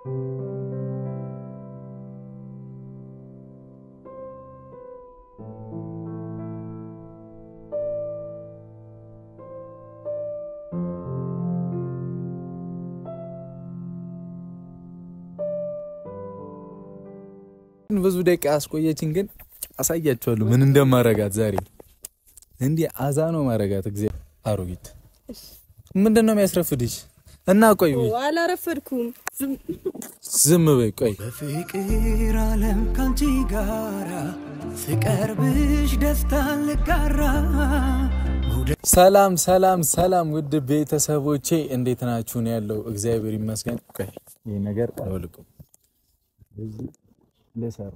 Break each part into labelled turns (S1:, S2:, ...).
S1: ብዙ ደቂቃ አስቆየችን፣ ግን አሳያችኋለሁ ምን እንደማረጋት ዛሬ። እንዲህ አዛ ነው ማረጋት። ጊዜ አሮጊት ምንድን ነው የሚያስረፍድሽ? እና ቆይ
S2: አላረፈድኩም።
S1: ዝም በይ ቆይ።
S3: በፍቅር ዓለም ካንቺ ጋራ ስቀርብሽ ደስታ ልጋራ
S1: ሰላም ሰላም ሰላም፣ ውድ ቤተሰቦቼ እንዴት ናችሁ? ነው ያለው። እግዚአብሔር ይመስገን። ቆይ ይህ ነገር አልወልቅም ልሰራ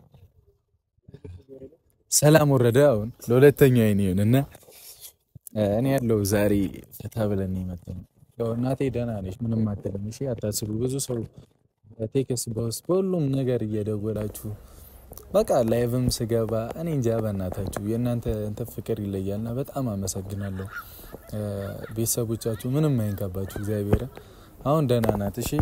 S1: ሰላም ወረደ። አሁን ለሁለተኛው አይን ይሁን እና እኔ ያለው ዛሬ ፈታ ብለን የመጣነው ያው እናቴ ደህና ነች፣ ምንም አትልም። እሺ አታስቡ። ብዙ ሰው ቴክስ በውስጥ በሁሉም ነገር እየደወላችሁ በቃ ላይቭም ስገባ እኔ እንጃ በእናታችሁ የእናንተ እንትን ፍቅር ይለያልና በጣም አመሰግናለሁ። ቤተሰቦቻችሁ ምንም አይንካባችሁ። እግዚአብሔርን አሁን ደህና ናት። እሺ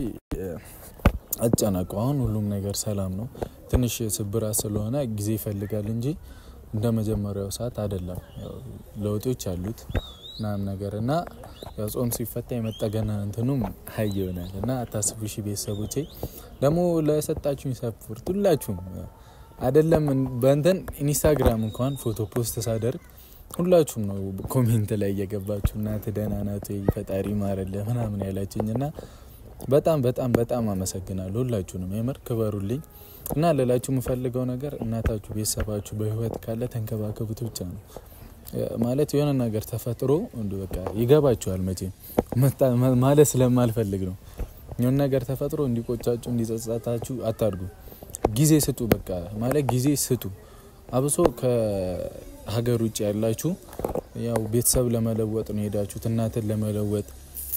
S1: አጨናቁ። አሁን ሁሉም ነገር ሰላም ነው። ትንሽ ስብራት ስለሆነ ጊዜ ይፈልጋል እንጂ እንደ መጀመሪያው ሰዓት አይደለም። ለውጦች አሉት ምናምን ነገር እና ያው ጾም ሲፈታ የመጠገና እንትኑም ሀይ ይሆናል እና አታስቡ። እሺ ቤተሰቦቼ ደግሞ ለሰጣችሁኝ ሰፖርት ሁላችሁም አይደለም በእንትን ኢንስታግራም እንኳን ፎቶ ፖስት ሳደርግ ሁላችሁም ነው ኮሜንት ላይ እየገባችሁ እናት ደህና ናት ወይ ፈጣሪ ማረለ ምናምን ያላችኝ እና በጣም በጣም በጣም አመሰግናለሁ። ሁላችሁንም የምር ክበሩልኝ እና ሌላችሁ የምፈልገው ነገር እናታችሁ ቤተሰባችሁ በህይወት ካለ ተንከባከቡት ብቻ ነው። ማለት የሆነ ነገር ተፈጥሮ እንዲ በቃ ይገባችኋል። መቼም ማለት ስለማልፈልግ ነው። የሆነ ነገር ተፈጥሮ እንዲቆጫችሁ እንዲጸጸታችሁ አታድርጉ። ጊዜ ስጡ። በቃ ማለት ጊዜ ስጡ። አብሶ ከሀገር ውጭ ያላችሁ ያው ቤተሰብ ለመለወጥ ነው ሄዳችሁት እናትን ለመለወጥ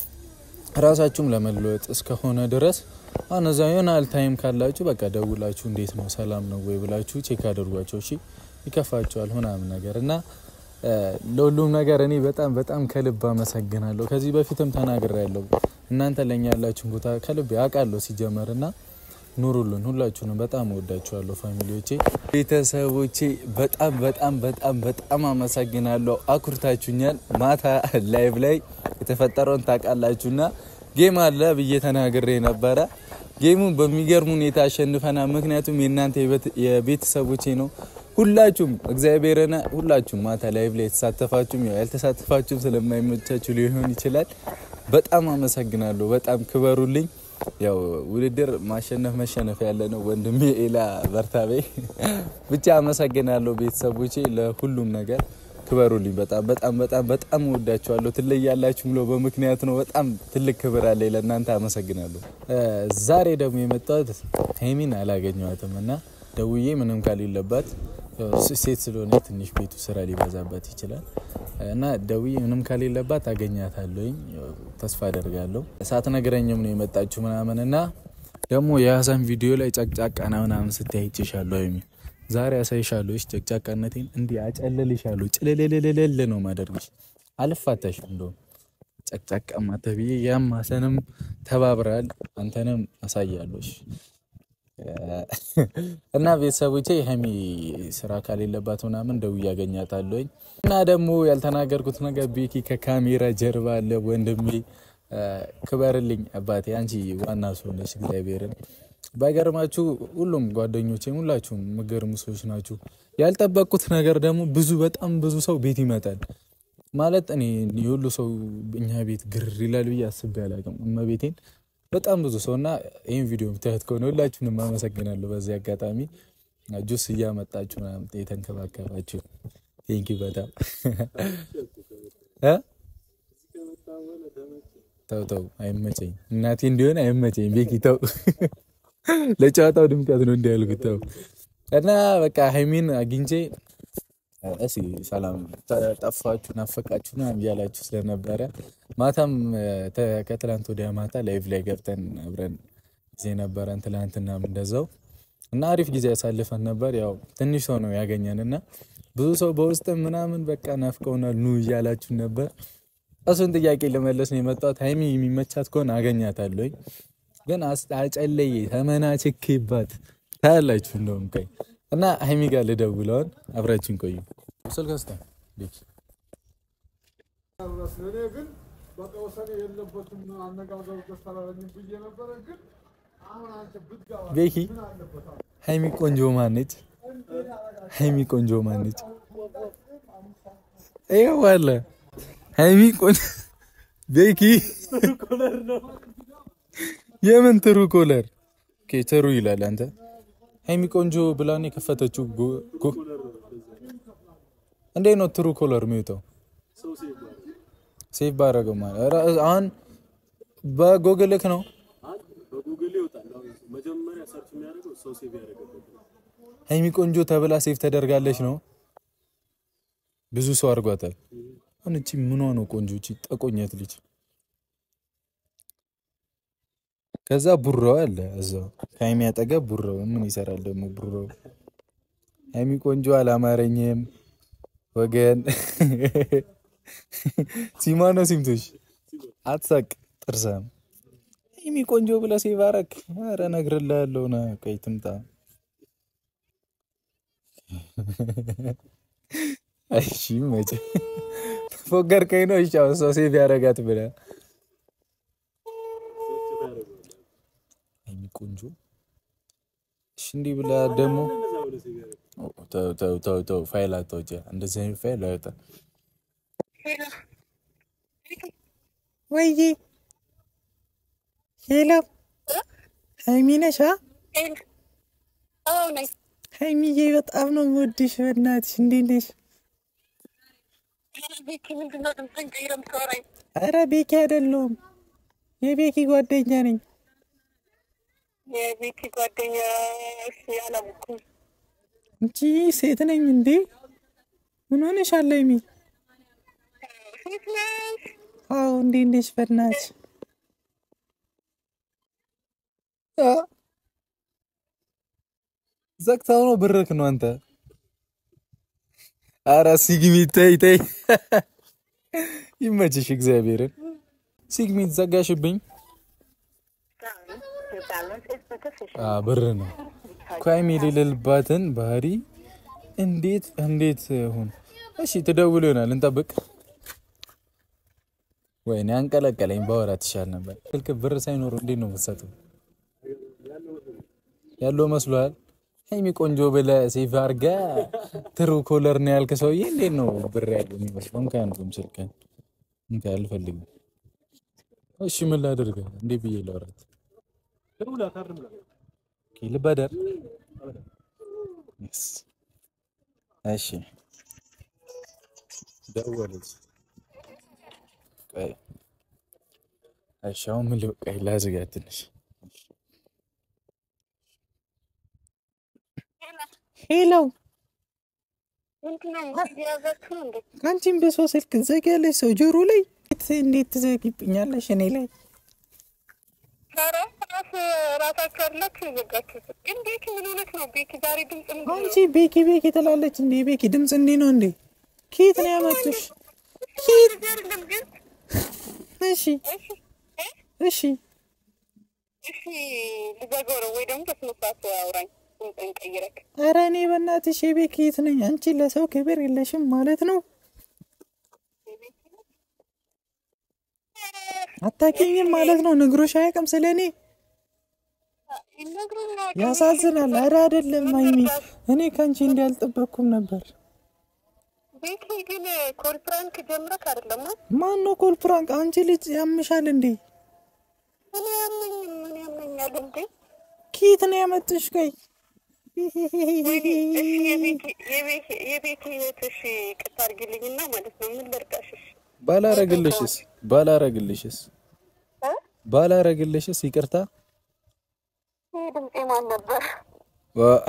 S1: ራሳችሁም ለመለወጥ እስከሆነ ድረስ አሁን እዛ የሆነ ያህል ታይም ካላችሁ በቃ ደውላችሁ እንዴት ነው ሰላም ነው ወይ ብላችሁ ቼክ አድርጓቸው። እሺ ይከፋቸዋል ምናምን ነገር እና ለሁሉም ነገር እኔ በጣም በጣም ከልብ አመሰግናለሁ። ከዚህ በፊትም ተናግሬያለሁ። እናንተ ለኛ ያላችሁን ቦታ ከልብ ያውቃለሁ ሲጀመር እና ኑሩልን። ሁላችሁንም በጣም እወዳችኋለሁ ፋሚሊዎቼ፣ ቤተሰቦቼ በጣም በጣም በጣም በጣም አመሰግናለሁ። አኩርታችሁኛል። ማታ ላይቭ ላይ የተፈጠረውን ታውቃላችሁና ጌም አለ ብዬ ተናግሬ ነበረ። ጌሙን በሚገርም ሁኔታ አሸንፈናል። ምክንያቱም የእናንተ የቤተሰቦቼ ነው። ሁላችሁም እግዚአብሔርና ሁላችሁም ማታ ላይቭ ላይ የተሳተፋችሁም ያው ያልተሳተፋችሁም ስለማይመቻችሁ ሊሆን ይችላል። በጣም አመሰግናለሁ። በጣም ክበሩልኝ። ያው ውድድር ማሸነፍ መሸነፍ ያለ ነው። ወንድሜ ኤላ በርታቤ ብቻ አመሰግናለሁ። ቤተሰቦቼ ለሁሉም ነገር ክበሩልኝ። በጣም በጣም በጣም በጣም እወዳችኋለሁ። ትለያላችሁ ብሎ በምክንያት ነው። በጣም ትልቅ ክብር አለ ለእናንተ አመሰግናለሁ። ዛሬ ደግሞ የመጣሁት ሀይሚን አላገኘዋትም እና ደውዬ ምንም ካሌለባት ሴት ስለሆነ ትንሽ ቤቱ ስራ ሊበዛበት ይችላል እና ደውዬ ምንም ካሌለባት አገኛታለሁኝ ተስፋ አደርጋለሁ። ሳትነግረኝም ነው የመጣችሁ ምናምን እና ደግሞ የሀሳን ቪዲዮ ላይ ጨቅጫቃና ምናምን ስታይ አይቼሻለሁ ሀይሚ ዛሬ አሳይሻለሁ። እሺ ጨቅጫቃነቴን እንዲህ አጨልልሻለሁ። ጭልልልልል ነው ማደርግሽ። አልፋታሽ እንደውም ጨቅጫቃማ ተብዬ ያም ሀሰንም ተባብረሃል። አንተንም አሳያለሁ። እና ቤተሰቦቼ ሀይሚ ስራ ካሌለባት ምናምን ደውዬ አገኛታለሁኝ። እና ደግሞ ያልተናገርኩት ነገር ቤኪ ከካሜራ ጀርባ አለ። ወንድሜ ክበርልኝ አባቴ፣ አንቺ ዋና ሰው ነሽ። እግዚአብሔርን ባይገርማችሁ ሁሉም ጓደኞቼም ሁላችሁም ምገርሙ ሰዎች ናችሁ። ያልጠበቅኩት ነገር ደግሞ ብዙ በጣም ብዙ ሰው ቤት ይመጣል ማለት እኔ የሁሉ ሰው እኛ ቤት ግር ይላል ብዬ አስቤ አላውቅም። እመቤቴን በጣም ብዙ ሰው እና ይህን ቪዲዮ የምታዩት ከሆነ ሁላችሁንም አመሰግናለሁ። በዚህ አጋጣሚ ጁስ እያመጣችሁ ምናምን የተንከባከባችሁ ቴንኪ በጣም ተው ተው፣ አይመቸኝ እናቴ እንዲሆን አይመቸኝ። ቤኪ ተው፣ ለጨዋታው ድምቀት ነው እንዲያልኩት ተው። እና በቃ ሀይሚን አግኝቼ እሺ ሰላም ጠፋችሁ ናፈቃችሁ ና እያላችሁ ስለነበረ ማታም ከትላንት ወዲያ ማታ ላይቭ ላይ ገብተን አብረን ጊዜ ነበረን። ትላንትናም እንደዛው እና አሪፍ ጊዜ ያሳልፈን ነበር። ያው ትንሽ ሰው ነው ያገኘን እና ብዙ ሰው በውስጥ ምናምን በቃ ናፍቀውናል ኑ እያላችሁ ነበር። እሱን ጥያቄ ለመለስ ነው የመጣሁት። ሀይሚ የሚመቻት ከሆነ አገኛታለሁኝ። ግን አስ- አጨለየ ተመናችኬባት ታያላችሁ። እንደውም ቆይ እና ሀይሚ ጋር ልደውለውን አብራችን ቆዩ። ስልክ ስታ
S2: እኔ ግን በቃ ወሰኔ የለበትም አነጋገሩ ደስ አላለኝም ብዬ ነበረ። ግን አሁን አንተ ብትገባ
S1: ቤኪ ሀይሚ ቆንጆ ማነች? ሀይሚ ቆንጆ ማነች? ይኸው አለ ሀይሚ ቆንጆ ቤኪ የምን ትሩ ኮለር ኦኬ፣ ትሩ ይላል። አንተ ሀይሚ ቆንጆ ብላን የከፈተችው ጎ- ጎ- እንዴት ነው ትሩ ኮለር የሚወጣው? ሴቭ ባደረገው ማለት ኧረ፣ አሁን በጎግልክ ነው
S4: በጉግል ይወጣል። አሁን መጀመሪያ ሰርች የሚያደርገው ሰው ሴቭ ያደረገበት ነው።
S1: ሀይሚ ቆንጆ ተብላ ሴቭ ተደርጋለች ነው። ብዙ ሰው አድርጓታል። አሁን እቺ ምኗ ነው ቆንጆ? እቺ ጠቆኘት ልጅ። ከዛ ቡራው አለ እዛው ከሀይሚ አጠገብ ቡራው ምን ይሰራል ደግሞ ቡራው? ሀይሚ ቆንጆ አላማረኝም ወገን። ሲማ ነው ሲምቶሽ አትሳቅ ጥርሳም ሀይሚ ቆንጆ ብለ ሴቭ አረክ። ኧረ እነግርልሃለሁ ና ቆይ ትምጣ እሺ መቼ ፎገርከኝ ነው? እሺ አሁን ሰው ሴቭ ያደርጋት ብለህ ሀይሚ ቆንጆ እሺ እንዲህ ብለህ ደግሞ ተው ተው ተው ተው ፋይል አታውጪ። እንደዚህ አይነት ፋይል አይወጣም። ወይዬ ሄሎ ሀይሚ ነሽ? ሀይሚዬ በጣም ነው የምወድሽ። በእናትሽ እንዴት ነሽ? አረ ቤኪ አይደለሁም የቤኪ ጓደኛ ነኝ።
S5: የቤቲ ጓደኛ እሺ፣ አላወኩም።
S1: እንጂ ሴት ነኝ እንዴ? ምን ሆነሻል ሀይሚ?
S5: ሴት ነሽ?
S1: አዎ እንዴት ነሽ? በእናትሽ አ ዘግታው ነው ብርክ ነው አንተ። አረ ሲግሚት ተይ ተይ፣ ይመችሽ እግዚአብሔርን። ሲግሚት ዘጋሽብኝ። አ ብር ነው ኳይም የሌለባትን ባህሪ እንዴት እንዴት ሁን። እሺ ትደውል ይሆናል እንጠብቅ። ወይኔ አንቀለቀለኝ። ባወራት ይሻል ነበር። ስልክ ብር ሳይኖር እንዴት ነው የምትሰጠው? ያለው መስሏል። ሀይሚ ቆንጆ ብለህ ሴቭ አድርገህ ትሩ ኮለር ነው ያልክ ሰውዬ እንዴት ነው ብር ያለው የሚመስለው? እንካ ያንዱም ስልክ እንካ አልፈልግም። እሺ ምን ላድርግ? እንዴ ብዬ ላውራት? ኦኬ ልበደር። Yes. እሺ ደወለች። ቆይ እሺ አሁን ምን ልበቃ? ላዝጋት ትንሽ ሄሎ
S5: ምንድን ነው እየያዛችሁ ነው እንዴ?
S1: አንቺም በሰው ስልክ ትዘጊያለሽ ሰው ጆሮ ላይ እንዴት ትዘጊብኛለሽ እኔ ላይ?
S5: ኧረ ራስ ራሳችሁ አላችሁ የዘጋችሁት። ግን ቤኪ ምን ሆነች ነው? ቤኪ ዛሬ ድምፅ ምንድን
S1: አንቺ
S5: ነው?
S1: ቤኪ ቤኪ ትላለች እንዴ? ቤኪ ድምፅ እንዴ ነው እንዴ? ከየት ነው ያመጡሽ? ከየት?
S5: ልጅ አይደለም ግን
S1: እሺ
S5: እሺ እ?
S1: እሺ
S5: እሺ ልዘጋው ነው ወይ ደግሞ በስነ ስርዓት አውራኝ ድምፅህን ቀይረክ
S1: ኧረ እኔ በእናትሽ የቤኪ የት ነኝ? አንቺ ለሰው ክብር የለሽም ማለት ነው። አታውቂኝም ማለት ነው። ነግሮሽ አያውቅም ስለ እኔ።
S5: ይነግሩኛል።
S1: ያሳዝናል። ኧረ አይደለም ሀይሚ፣ እኔ ከአንቺ እንዲህ አልጠበቅኩም ነበር።
S5: ቤኪ ግን ኮል ፕራንክ ጀምረክ አይደለም ነው?
S1: ማን ነው ኮል ፕራንክ? አንቺ ልጅ ያምሻል እንዴ?
S5: እኔ ያመኝም ምን ያመኛል እንዴ?
S1: ከየት ነው ያመጡሽ? ቆይ
S5: እሺ የቤኪ የቤኪ የቤኪ ህይወት እሺ ይቅርታ አድርጊልኝና ማለት ነው ምን ልርዳሽሽ?
S1: ባላረግልሽስ ባላረግልሽስ
S5: እ?
S1: ባላረግልሽስ ይቅርታ
S5: ይህ ድምፄ ማን ነበር?
S1: ዋ-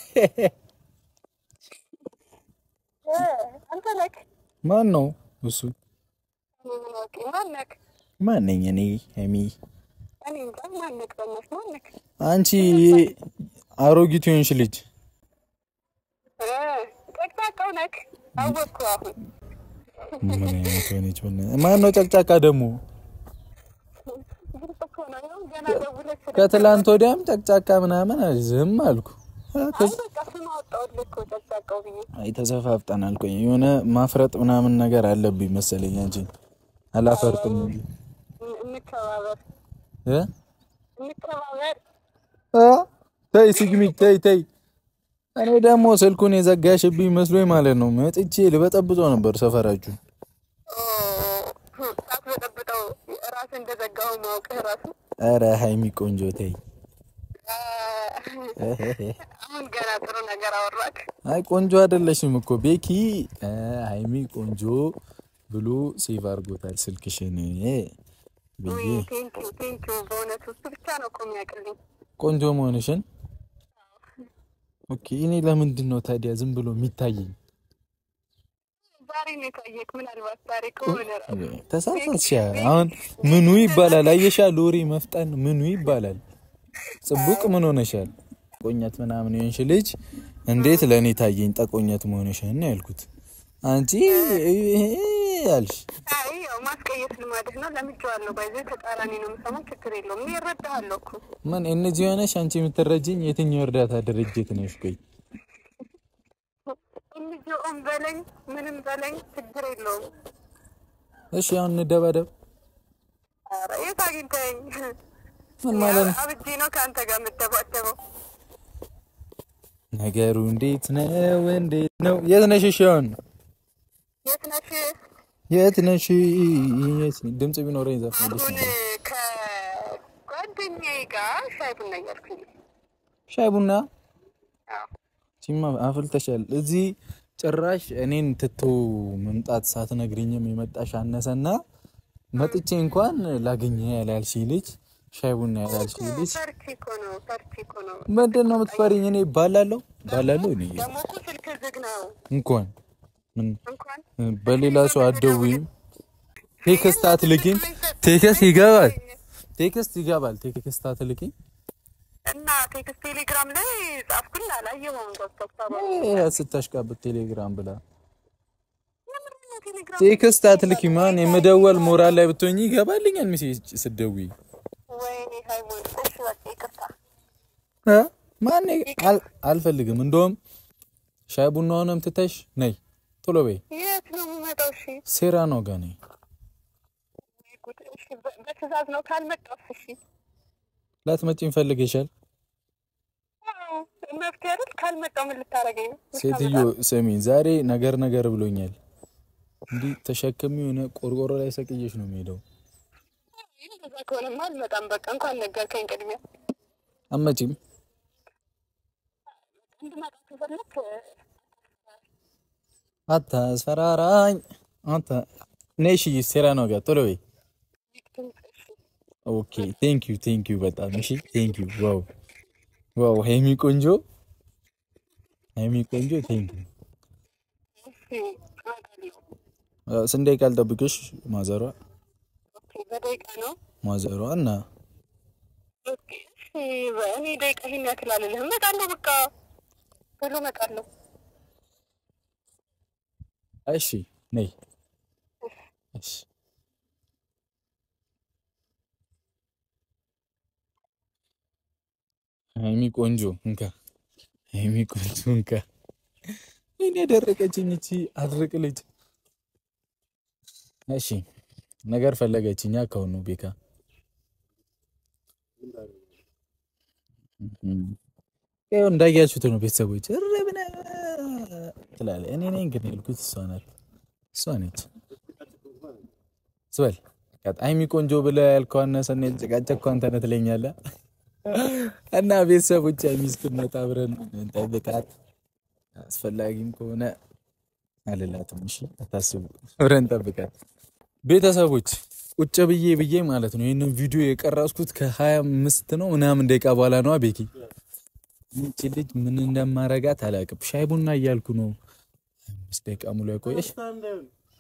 S5: እ፣ አንተ ነክ
S1: ማን ነው እሱ?
S5: ማን ነክ?
S1: ማን ነኝ እኔ? ሀይሚ
S5: እኔ እንጃ ማን ነክ? በእናትህ ማን ነክ?
S1: አንቺ አሮጊት የሆንሽ ልጅ
S5: እ፣ ጨቅጫቃው ነክ? አወቅኩ አሁን።
S1: ምን አይነት ሆነች? በእናትህ ማን ነው ጨቅጫቃ ደግሞ?
S5: ግልጽ እኮ እኮ ነው። ይኸው ገና ደውለሽ ስለ-
S1: ከትላንት ወዲያም ጨቅጫቃ ምናምን ዝም አልኩ።
S5: አይ በቃ ስም አወጣሁልህ እኮ ጨቅጫቃው ብዬ።
S1: አይ ተሰፋፍጠናል። ቆይ የሆነ ማፍረጥ ምናምን ነገር አለብኝ መሰለኝ እንጂ አላፈርጥም እንጂ
S5: እን- እንከባበር
S1: እ
S5: እንከባበር።
S1: አ ተይ ስግሚ ተይ ተይ። እኔ ደግሞ ስልኩን የዘጋሽብኝ መስሎኝ ማለት ነው መጥቼ ልበጠብጠው ነበር ሰፈራችሁ።
S5: ኦ፣ ሳትበጠብጠው ራስህ እንደዘጋው ማውቅህ ራሱ
S1: ኧረ ሀይሚ ቆንጆ ተይ።
S5: አ፣ አሁን ገና ጥሩ ነገር አወራክ።
S1: አይ ቆንጆ አይደለሽም እኮ ቤኪ እ ሀይሚ ቆንጆ ብሎ ሴቭ አድርጎታል ስልክሽን ብዬ
S5: ቴንኪው ቴንኪው። በእውነቱ እሱ ብቻ ነው እኮ የሚያውቅልኝ።
S1: ቆንጆ መሆንሽን። ኦኬ እኔ ለምንድን ነው ታዲያ ዝም ብሎ የሚታየኝ?
S5: ዛሬ ነው የታየክ። ምናልባት ዛሬ ከሆነ ራሱ
S1: ተሳሳትሽ። አሁን ምኑ ይባላል? አየሻ ሎሪ መፍጠን ምኑ ይባላል? ጽቡቅ ምን ሆነሻል? ጠቆኘት ምናምን የሆንሽ ልጅ እንዴት ለእኔ ታየኝ? ጠቆኘት መሆንሽን ነው ያልኩት። አንቺ ያልሽ
S5: አይ ያው ማስቀየስ ልማድህ ነው። ለምጄዋለሁ። ባይዘ ተቃራኒ ነው የምሰማው። ችግር የለውም። እኔ እረዳሃለሁ እኮ
S1: ምን እነዚህ የሆነሽ አንቺ የምትረጅኝ የትኛው እርዳታ ድርጅት ነሽ? ቆይ
S5: እንጂኦም በለኝ ምንም በለኝ ችግር የለውም።
S1: እሺ አሁን እንደባደብ
S5: ኧረ የት አግኝተኸኝ?
S1: ምን ማለት ነው?
S5: አብጄ ነው ከአንተ ጋር የምደባደበው።
S1: ነገሩ እንዴት ነው? እንዴት ነው? የት ነሽ? እሺ አሁን
S5: የት ነሽ?
S1: የት ነሽ? የት ድምጽ ቢኖረኝ ዘፈን
S5: አሁን ከጓደኛዬ ጋር ሻይ ቡና እያልኩኝ ነው።
S1: ሻይ ቡና
S5: አዎ።
S1: ሲማ አፍልተሻል። እዚህ ጭራሽ እኔን ትቶ መምጣት ሳትነግሪኝም የመጣሽ አነሰና መጥቼ እንኳን ላገኘ ያላልሽ ልጅ ሻይ ቡና ያላልሽ ልጅ
S5: ፈርቼ እኮ ነው ፈርቼ እኮ ነው።
S1: ምንድን ነው የምትፈሪኝ? እኔ ባላለሁ ባላለሁ እኔ
S5: ደግሞ እኮ ስልክ ዝግ ነው
S1: እንኳን ምን
S5: እንኳን
S1: በሌላ ሰው አትደውይም፣ ቴክስት አትልኪም። ቴክስት ይገባል፣ ቴክስት ይገባል፣ ቴክስት አትልኪም።
S5: እና ቴክስት ቴሌግራም ላይ ጻፍኩኝ አላየኸውም። ገብተህ ታባ
S1: ይሄ ስታሽቃብጥ ቴሌግራም ብላ
S5: የምንድን ነው ቴሌግራም?
S1: ቴክስት አትልኪም። ማን የምደወል ሞራል ላይ ብትሆኝ ይገባልኛል። ሚሴጅ ስትደውይ
S5: ወይኔ ሃይማኖት፣ እሺ በቃ ይቅርታ።
S1: እ ማን አል- አልፈልግም። እንደውም ሻይ ቡናውንም ትተሽ ነይ ቶሎ በይ።
S5: የት ነው የምመጣው? እሺ
S1: ሴራ ነው ጋር ነይ።
S5: ወይ ጉድ! እሺ በ- በትዕዛዝ ነው ካልመጣሁ? እሺ
S1: ላትመጪኝ ፈልገሻል?
S5: አዎ፣ መፍትሄ አይደል? ካልመጣሁ ምን ልታረገኝ ነው?
S1: ሴትዮ ስሚ፣ ዛሬ ነገር ነገር ብሎኛል። እንዲህ ተሸክሚ የሆነ ቆርቆሮ ላይ ሰቅየሽ ነው የሚሄደው።
S5: እንደዛ ከሆነማ አልመጣም። በቃ እንኳን ነገርከኝ። ቅድሚያ
S1: አመጪም
S5: እንድመጣ ከፈለክ
S1: አታስፈራራኝ። አንተ ነይ እሺ፣ ሴራ ነው ጋር ቶሎ በይ። ኦኬ ቴንክ ዩ ቴንክ ዩ በጣም እሺ፣ ቴንክ ዩ ዋው ዋው፣ ሀይሚ ቆንጆ፣ ሀይሚ ቆንጆ፣ ቴንክ ዩ።
S5: እሺ እመጣለሁ።
S1: ስንት ደቂቃ ልጠብቅሽ? ማዘሯ
S5: ኦኬ በደቂቃ ነው።
S1: ማዘሯ እና
S5: ኦኬ እሺ በእኔ ደቂቃ ይሄን ያክል አልልህም። እመጣለሁ። በቃ ቶሎ እመጣለሁ።
S1: እሺ ነይ እሺ ሀይሚ ቆንጆ እንካ፣ ሀይሚ ቆንጆ እንካ። እኔ ያደረቀችኝ እቺ አድርቅ ልጅ። እሺ ነገር ፈለገችኛ ከሆኑ ቤካ ይኸው እንዳያችሁት ነው ቤተሰቦች። እረ ብነ ትላለህ። እኔ ነኝ ግን ያልኩት እሷ ናት፣ እሷ ነች። ስበል ሀይሚ ቆንጆ ብለህ ያልከው አነሰና የተጨቃጨቅከው አንተ ነህ ትለኛለህ። እና ቤተሰቦች ሀይሚ እስክትመጣ አብረን እንጠብቃት። አስፈላጊም ከሆነ አልላትም። እሺ አታስቡ፣ አብረን እንጠብቃት። ቤተሰቦች ቁጭ ብዬ ብዬ ማለት ነው ይህንን ቪዲዮ የቀረጽኩት ከሀያ አምስት ነው ምናምን ደቂቃ በኋላ ነዋ ቤኪ ይቺ ልጅ ምን እንደማረጋት አላውቅም። ሻይ ቡና እያልኩ ነው አምስት ደቂቃ ሙሉ ያቆየሽ።
S4: ረስታ እንዳይሆን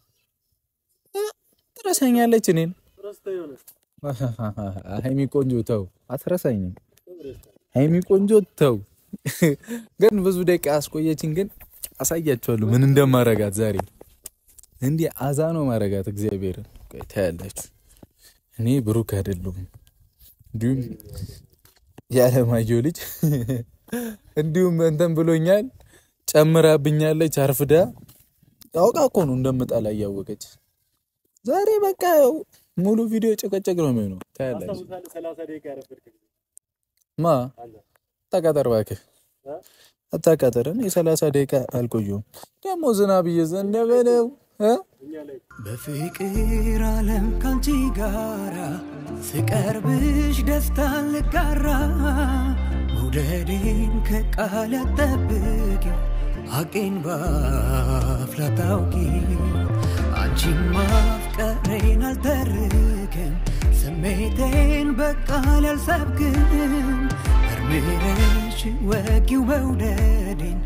S1: ትረሳኛለች እኔን።
S4: ረስታ የሆነ
S1: ሀይሚ ቆንጆ ተው፣ አትረሳኝም። ሀይሚ ቆንጆ ተው። ግን ብዙ ደቂቃ አስቆየችን። ግን አሳያችኋለሁ ምን እንደማረጋት ዛሬ። እንዲህ አዛ ነው ማረጋት። እግዚአብሔርን ቆይ ታያላችሁ። እኔ ብሩክ አይደለሁም እንዲሁም የአለማየሁ ልጅ እንዲሁም እንትን ብሎኛል፣ ጨምራብኛለች አርፍዳ። አውቃ እኮ ነው እንደምጠላ እያወቀች። ዛሬ በቃ ያው ሙሉ ቪዲዮ ጭቅጭቅ ነው የሚሆነው። ታያለች።
S4: አስታውሳለህ? ሰላሳ ደቂቃ ያረፈድክ ጊዜ
S1: ማ አታቃጠር እባክህ አታቃጠር። እኔ ሰላሳ ደቂቃ አልቆየሁም። ደግሞ ዝናብ እየዘነበ ነው እ
S4: እኛ ላይ
S3: በፍቅር ዓለም ካንቺ ጋራ ስቀርብሽ ደስታን ልጋራ መውደዴን ከቃል ጠብቂው ሐቄን ባፍላ ታውቂ አንቺን ማፍቀሬን አልተርክም ስሜቴን በቃል አልሰብክም መርምረሽ ወጊው መውደዴን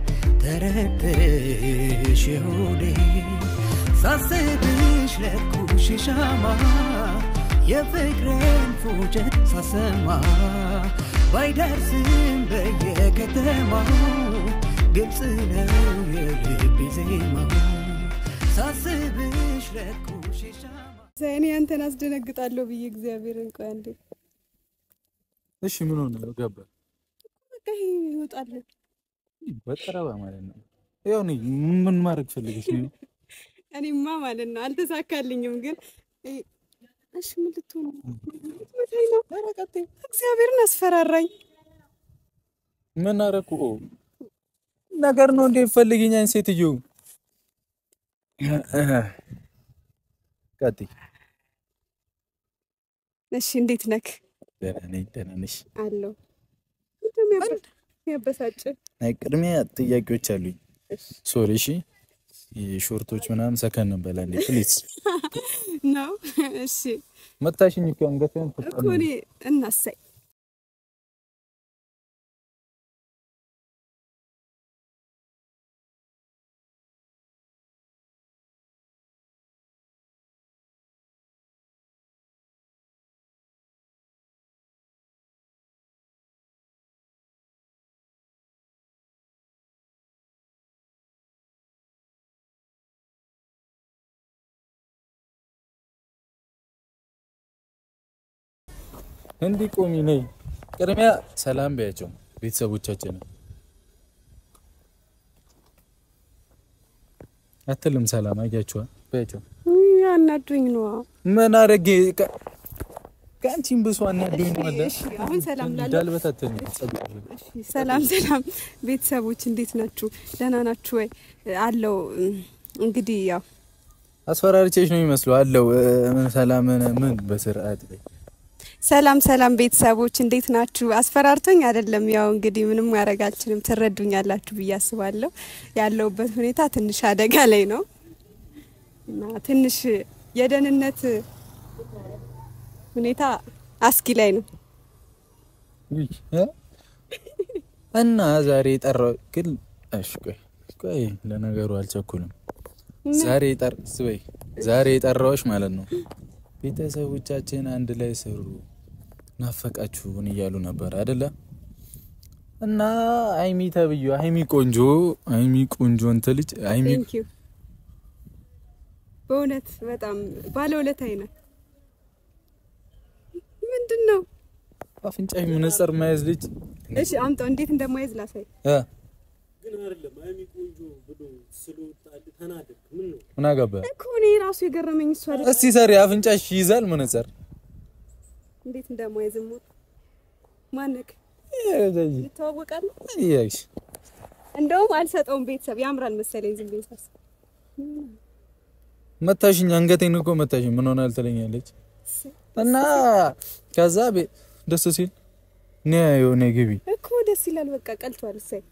S3: ተረድተሽ ሆዴን ሳስብሽ ለኩሽ ሻማ የፍቅሬን ፉጨት ሳሰማ ባይደርስም በየከተማው ግልጽ ነው የልቤ ዜማ ሳስብሽ ለኩሽ ሻማ
S6: እኔ አንተን አስደነግጣለሁ ብዬ እግዚአብሔርን ቆይ አንዴ
S1: እሺ ምን ሆነ ገባ
S6: በቃ ይሄ ይወጣል።
S1: በጠረባ ማለት ነው። ያው እኔ ምን ማድረግ ፈልገሽ ነው?
S6: እኔማ ማለት ነው አልተሳካልኝም፣ ግን እ- እሺ ምን ልትሆን ነው? ልትመታኝ ነው? ኧረ ቀጥይ። እግዚአብሔርን አስፈራራኝ።
S1: ምን አደረኩ? ኦ ነገር ነው እንዴ ፈልግኛኝ ሴትዮ ቀጥይ።
S6: እሺ እንዴት ነክ
S1: ደህና ነኝ። ደህና ነሽ?
S6: አለው ምንድን የሚያበሳጭ
S1: አይ ቅድሚያ ጥያቄዎች አሉኝ። ሶሪ እሺ። ሾርቶች ምናምን ሰከን በላ እንዴ ፕሊዝ።
S6: ነው? እሺ
S1: መታሽኝ እኮ አንገቴን
S6: እኮ እኔ እናሳይ
S1: እንዲህ ቆሚ ነይ። ቅድሚያ ሰላም በያቸው ቤተሰቦቻችንን። አትልም ሰላም አያችኋ በያቸው።
S6: ውይ፣ አናዱኝ ነዋ።
S1: ምን አረጌ ከ- ከአንቺም ብሶ አናዶኝ ነው አለ
S6: እሺ አሁን ሰላም ላለው
S1: እንዳልበታተን ጸጉር
S6: እሺ፣ ሰላም ሰላም ቤተሰቦች እንዴት ናችሁ? ደህና ናችሁ ወይ? አለው እንግዲህ ያው
S1: አስፈራሪቼሽ ነው የሚመስለው አለው እ፣ ምን ሰላም ምን በስርዓት በይ።
S6: ሰላም ሰላም ቤተሰቦች እንዴት ናችሁ? አስፈራርቶኝ አይደለም። ያው እንግዲህ ምንም ማድረግ አልችልም። ትረዱኛላችሁ ብዬ አስባለሁ። ያለውበት ሁኔታ ትንሽ አደጋ ላይ ነው እና ትንሽ የደህንነት ሁኔታ አስጊ ላይ ነው።
S1: ውይ፣ እ? እና ዛሬ የጠራው ግን እሺ ቆይ ቆይ ለነገሩ አልቸኩልም። ዛሬ ጠር ስበይ ዛሬ የጠራዎች ማለት ነው ቤተሰቦቻችን አንድ ላይ ስሩ ናፈቃችሁን እያሉ ነበር አይደለ? እና አይሚ ተብዩ አይሚ ቆንጆ አይሚ ቆንጆ እንትን ልጅ አይሚ
S6: ቴንክ ዩ በእውነት በጣም ባለውለታዬ ነህ። ምንድን ነው?
S1: አፍንጫ መነጽር መያዝ ልጅ
S6: እሺ አምጣው፣ እንዴት እንደማይዝ ላሳይ።
S1: እ
S4: ግን አይደለም አይሚ ቆንጆ ብሎ ስለወጣል ተናደድክ። ምን ነው
S1: ምን አገባ?
S6: እኮ እኔ ራሱ የገረመኝ እሱ አይደል
S1: እስቲ ሰሪ አፍንጫሽ ይይዛል መነጽር
S6: እንዴት እንደማይዝ ሞት ማነቅ ይተዋወቃሉ።
S1: ይያሽ
S6: እንደውም አልሰጠውም። ቤተሰብ ያምራል መሰለኝ ዝም ብዬ ሳስብ።
S1: መታሽኝ፣ አንገቴን እኮ መታሽኝ። ምን ሆነ ትለኛለች እና ከዛ ቤ- ደስ ሲል ነ የሆነ ግቢ
S6: እኮ ደስ ይላል። በቃ ቀልቷል። እሰይ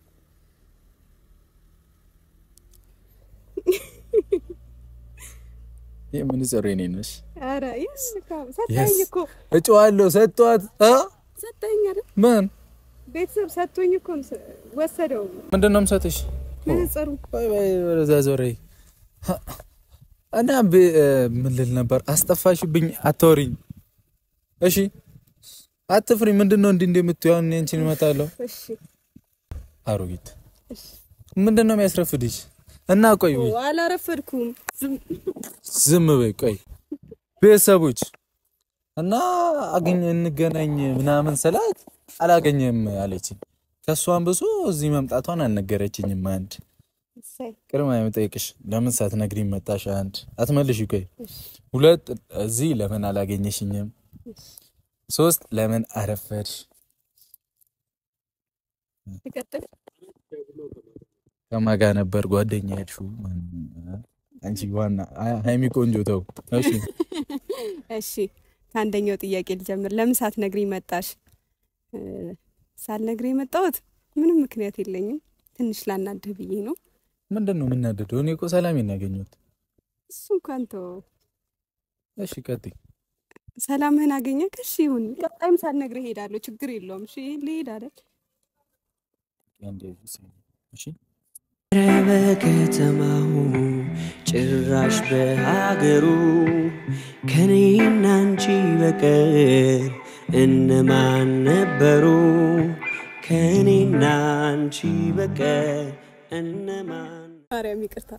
S1: የምን ጸሬ ነኝ ነሽ
S6: ኧረ ይስ ሰጠኝ እኮ
S1: እጨዋለሁ ሰጧት እ
S6: ሰጠኝ አይደል
S1: ምን
S6: ቤተሰብ ሰጥቶኝ እኮ ነው ሰ- ወሰደው
S1: ምንድን ነው የምሰጥሽ?
S6: መነጸሩ
S1: ባይ ባይ ወደዛ ዞሬ እና ብ- እ፣ ምን ልል ነበር? አስጠፋሽብኝ። አታወሪኝ እሺ፣ አትፍሪ። ምንድን ነው እንዲህ እንደምትይው? አሁን እኔ አንቺን እመጣለሁ።
S6: እሺ
S1: አሮጊት ምንድን ነው የሚያስረፍድሽ? እና ቆይ
S6: ኦ፣ አላረፈድኩም። ዝም
S1: ዝም በይ ቆይ። ቤተሰቦች እና አገኝ እንገናኝ ምናምን ስላት አላገኘም አለችኝ። ከእሷን ብሶ እዚህ መምጣቷን አልነገረችኝም። አንድ
S6: እሰይ
S1: ቅድማ የምጠይቅሽ ለምን ሳትነግሪኝ መጣሽ? አንድ አትመልሽ ቆይ። ሁለት እዚህ ለምን አላገኘሽኝም? ሶስት ለምን አረፈድሽ?
S6: ትቀጥል።
S1: ከማን ጋር ነበር ጓደኛ ያልሽው? አንቺ ዋና ሀይሚ ቆንጆ ተው። እሺ
S6: እሺ ከአንደኛው ጥያቄ ልጀምር። ለምን ሳትነግሪኝ መጣሽ? እ፣ ሳልነግሪኝ የመጣሁት ምንም ምክንያት የለኝም። ትንሽ ላናድህ ብዬ ነው።
S1: ምንድን ነው የምናደደው? እኔ እኮ ሰላሜን ነው ያገኘሁት።
S6: እሱ እንኳን ተው።
S1: እሺ ቀጥይ።
S6: ሰላምህን አገኘህ? እሺ ይሁን። ቀጣይም ሳልነግርህ እሄዳለሁ። ችግር የለውም። እሺ ልሄድ አይደል?
S1: እሺ
S3: ኧረ በከተማው ጭራሽ በሀገሩ ከኔና አንቺ በቀር እነማን ነበሩ? ከኔና አንቺ በቀር እነማን
S6: ማርያም ይቅርታ።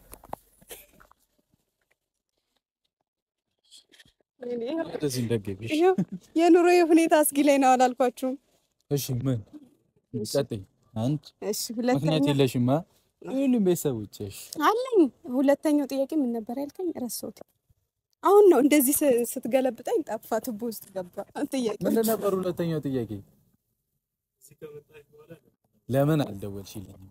S6: ወይኔ፣ ይኸው-
S1: ወደዚህ እንደገቢሽ።
S6: ይኸው የኑሮ ሁኔታ አስጊ ላይ ነው አላልኳችሁም?
S1: እሺ ምን ቀጥይ። አንድ
S6: እሺ
S1: ምክንያት
S6: ሁለተኛ
S1: የለሽማ። ሁሉም ቤተሰቦችሽ
S6: አለኝ። ሁለተኛው ጥያቄ ምን ነበር ያልከኝ? ረሳሁት። አሁን ነው እንደዚህ ስ- ስትገለብጠኝ ጠፋ፣ ቱቦ ውስጥ ገባ ጥያቄ።
S1: ምንድን ነበር ሁለተኛው ጥያቄ? ለምን አልደወልሽልኝም?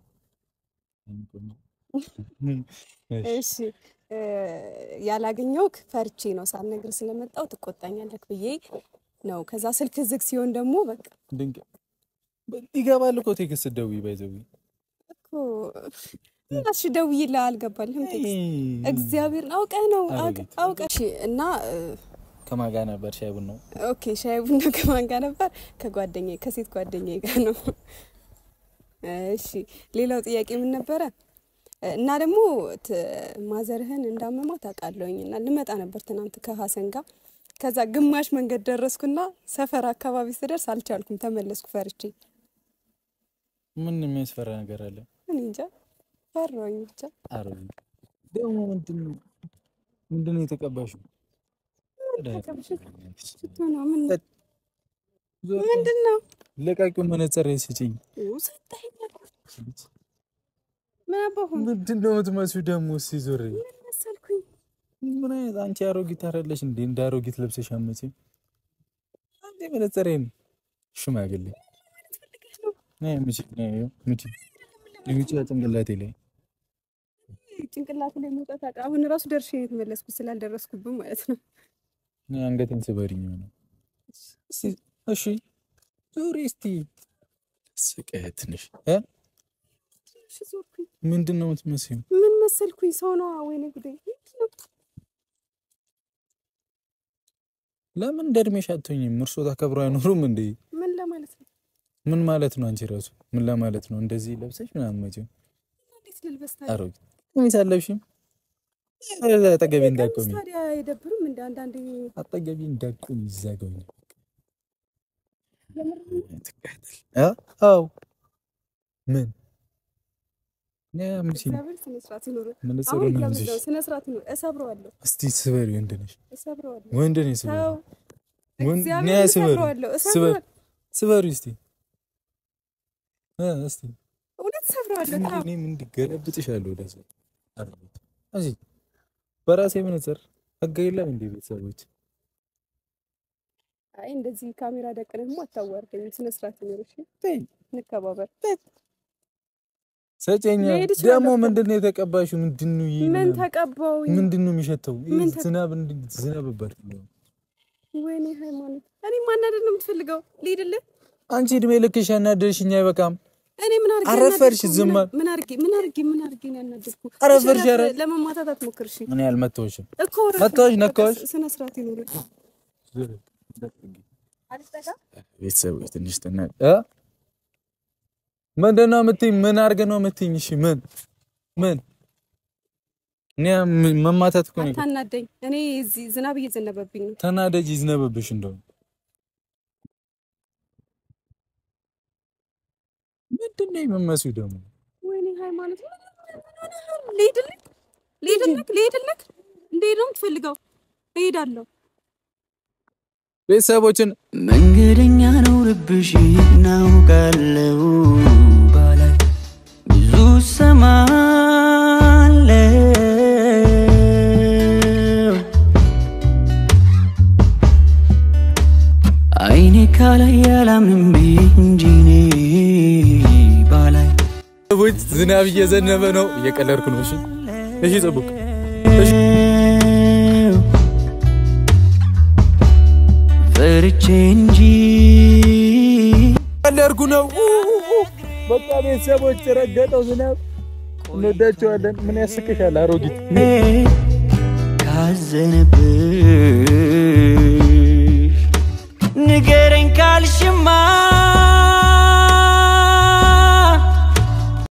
S6: እሺ እ፣ ያላገኘሁህ ፈርቼ ነው ሳልነግርህ ስለመጣሁ ትቆጣኛለህ ብዬ ነው። ከዛ ስልክ ዝግ ሲሆን ደግሞ በቃ
S1: ድንቅ ይገባል እኮ ቴክስት ስትደውይ ባይዘዊ
S6: እኮ እሺ ደውዬልህ አልገባልህም ቴክስት እግዚአብሔርን አውቀህ ነው አውቀ- አውቀህ እሺ እና እ፣
S1: ከማን ጋር ነበር ሻይ ቡናው?
S6: ኦኬ ሻይ ቡና ከማን ጋር ነበር? ከጓደኛዬ ከሴት ጓደኛዬ ጋር ነው። እሺ ሌላው ጥያቄ ምን ነበረ? እና ደግሞ ት- ማዘርህን እንዳመማት አውቃለሁኝ እና ልመጣ ነበር ትናንት ከሀሰን ጋር። ከዛ ግማሽ መንገድ ደረስኩና ሰፈር አካባቢ ስደርስ አልቻልኩም፣ ተመለስኩ ፈርቼ።
S1: ምን የሚያስፈራ ነገር አለ?
S6: እኔ እንጃ ፈራሁኝ ብቻ።
S1: አረ ደግሞ ምንድን ነው ምንድን ነው የተቀባሽው?
S6: ሽቶ ነው ምን ምንድን ነው
S1: ለቃቂው መነጽር ስጭኝ።
S6: ሰጠኸኝ አልኩህ። ምን አባሁን
S1: ምንድን ነው የምትመስዩ ደግሞ? እስኪ ዞር
S6: መሰልኩኝ
S1: ምን አይነት አንቺ አሮጊት አይደለሽ እንዴ? እንደ አሮጊት ለብሰሽ አመጪኝ። አንዴ መነጽሬን ሽማግሌ ነይ ምጪ፣ ነይ ይኸው ምጪ፣ ምጪ ጭንቅላቴ ላይ
S6: ጭንቅላት ላይ መውጣት አቃ አሁን ራሱ ደርሼ ነው የተመለስኩት ስላልደረስኩብን ማለት ነው።
S1: ነይ አንገቴን ስበሪኝ ነው። እስቲ እሺ ዙሪ እስቲ ስቀህ ትንሽ እ
S6: እሺ ዞርኩኝ።
S1: ምንድን ነው የምትመስዩ?
S6: ምን መሰልኩኝ? ሰው ነዋ። ወይኔ ጉዴ! ምንድን ነው?
S1: ለምን እንደ እድሜሽ አትሆኝም? እርሶ ተከብሮ አይኖሩም እንዴ?
S6: ምን ለማለት ነው?
S1: ምን ማለት ነው? አንቺ ራሱ ምን ለማለት ነው? እንደዚህ ለብሰሽ ምናምን መቼም
S6: እንዴት ልልበስ ታዲያ?
S1: አሮጊት ቀሚስ አለብሽም። አጠገቤ እንዳቆሚ
S6: ቀሚስ ታዲያ አይደብርም? እንደ አንዳንዴ
S1: አጠገቤ እንዳቆሚ ይዛገኝ ትቃጠል። አ? አዎ ምን ነይ አምጪኝ።
S6: እግዚአብሔር ስነ ስርዓት ይኑር።
S1: መነጽሩን
S6: አሁን
S1: አምጪሽ።
S6: እያበዛው ስነ ስርዓት ይኑር። እሰብረዋለሁ፣
S1: እስቲ ስበሪ። ወንድ ነሽ
S6: እሰብረዋለሁ።
S1: ወንድ ነሽ ስበሪ።
S6: ተው፣
S1: ወንድ
S6: እግዚአብሔር
S1: ነይ ስበሪ
S6: እሰብረዋለሁ፣
S1: ስበሪ
S6: እሰብረዋለሁ።
S1: ስበሪ እስቲ እ እስቲ
S6: እውነት እሰብረዋለሁ። ተው።
S1: እኔም እንዲገለብጥሻለሁ ወደዛ አሮጊት። እዚህ በራሴ መነጽር ህግ የለም እንዴ ቤተሰቦች?
S6: አይ እንደዚህ ካሜራ ደቅነህማ አታዋርደኝ። ስነ ስርዓት ይኑር። እሺ
S1: ተይ
S6: እንከባበር።
S1: ሰጨኛ
S6: ልሄድ እችላለሁ
S1: ደግሞ
S6: እኮ።
S1: ምንድን ነው የተቀባሽው? ምንድን ነው ይሄ
S6: ምን
S1: ምናምን?
S6: ተቀባውኝ?
S1: ምንድን ነው የሚሸተው? ይሄ
S6: ምን ተ-
S1: ዝናብ እንድ ዝናብ በር
S6: ወይኔ ሃይማኖት፣ እኔ ማናደድ ነው የምትፈልገው? ልሂድልህ?
S1: አንቺ እድሜ ልክሽ ያናደርሽኝ አይበቃም?
S6: እኔ ምን አድርጌ
S1: አረፈርሽ፣
S6: ያናደድኩህ?
S1: ዝም
S6: ምን-
S1: አል-
S6: ምን አድርጌ ምን አድርጌ ምን አድርጌ ነው ያናደድኩ?
S1: አረፈርሽ፣ ኧረ
S6: ለመማታት አትሞክር እሺ።
S1: እኔ አልመታሁሽም።
S6: እኮ ረፍ-
S1: መታወሽ፣
S6: በቃ
S1: ነካዎች?
S6: ስነ ስርዓት ይኑር።
S1: ቤተሰቦች ትንሽ ትና እ ምንድን ነው የምትይኝ? ምን አድርግ ነው የምትይኝ? እሺ ምን ምን እኔ ም- መማታት እኮ ነው።
S6: አታናደኝ። እኔ እዚህ ዝናብ እየዘነበብኝ ነው።
S1: ተናደጅ ይዝነበብሽ እንደው ምንድን ነው የምትመስዩ ደግሞ?
S6: ወይኔ ሃይማኖት፣ ምን- ምን- ምን ሆነሃል? ልሂድልህ? ልሂድልህ? ልሂድልህ? እንድሄድ ነው የምትፈልገው? እሄዳለሁ።
S1: ቤተሰቦችን
S3: መንገደኛ ነው ልብሽ እናውቃለው ባላይ ብዙ ሰማለው አይኔ ካላይ ያላምንም ብዬ እንጂ እኔ ባላይ
S1: ቤተሰቦች ዝናብ እየዘነበ ነው። እየቀለድኩ ነው። እሺ እሺ፣ ጠብቅ።
S3: ፈርቼ እንጂ
S1: ቀለድኩ ነው። በቃ ቤተሰቦች ረገጠው ዝናብ። እንወዳቸዋለን። ምን ያስቅሻል አሮጊት?
S3: ካዘነብሽ ንገረኝ ካልሽማ